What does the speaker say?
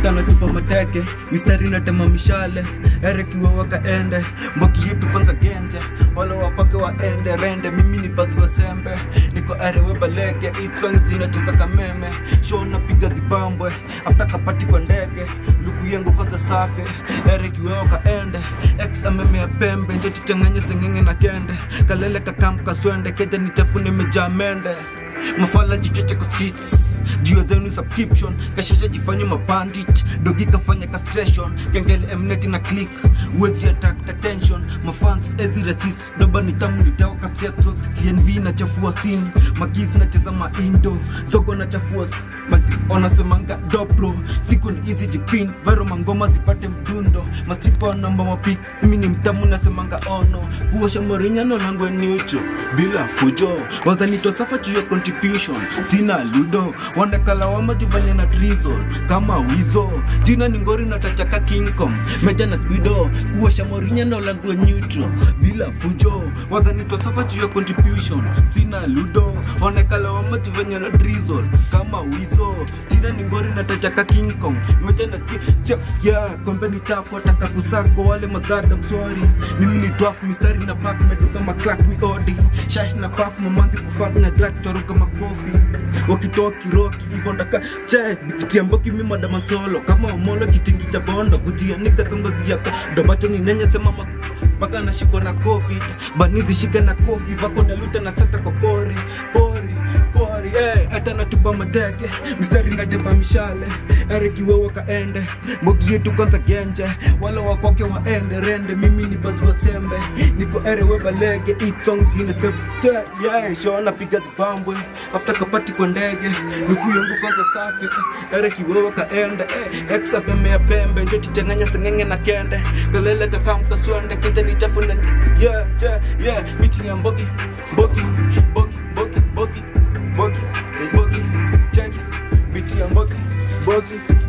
etana tupa mateke mistari natema mishale erekiwe wakaende mboki yetu kwanza genje wala wapake waende rende mimi ni bazi wa sembe niko arewe balege itswang zinacheza kameme show napiga zibambwe afta kapati kwa ndege luku yengu kwanza safi erekiwe wakaende ex amemea pembe njo tichanganye sengenge na kende kalele kakamka swende keja nitafune mejaa mende mafala jichoche kwa streets juu zenu subscription kashasha jifanye mabandit dogi kafanya castration kengele mneti na click uwezi attack attention mafans ezi resist doba ni tamu ni dawa kasetos cnv na chafua sini magiz na cheza maindo zogo na chafua basi onasemanga dopro siku ni easy jipin vero mangoma zipate mdundo masipa namba mapik mi ni mtamu nasemanga ono kuosha morinyano langwe nicho bila fujo wazanitosafa juu ya contribution sina ludo wandakala wamajivanya na drizzle kama wizo jina ni ngori natachaka kingcom meja na spido kuosha morinyano langwe neutral bila fujo wazanitosafa juu ya contribution sina ludo wandakala wamajivanya na drizzle kama wizo jina ni ngori natachaka kingcom meja na spido yeah kombe ni tafu wataka kusako wale madhaga mswari mimi ni twaf mistari na pak meduka maklak mi odi shash na paf mamanzi kufak na drak toruka makofi wakitoki roki hivyo ndaka che bikitia mboki mi madamansolo kama omolo kitingi cha bondo kujianika kongozi yako domacho ni nenye sema mak mpaka nashikwa na covid banizi shika na kofi vako naluta na sata kwa pori pori pori eh, hata natupa mateke mistari najeba mishale erekiwe wakaende mbogi yetu kwanza genje wala wakwake waende rende mimi ni bazi wa sembe niko erewe balege itong zine septe yeah, shona piga zibambwe afta kapati kwa ndege nuku yangu kwanza safi erekiwe wakaende eh, exa pembe ya pembe njo tichanganya sengenge na kende kalele kakamka swende kete ni chafu na yeah, yeah, yeah, miti ya mbogi mbogi mbogi mbogi mbogi mbogi mbogi cheki miti ya mbogi mbogi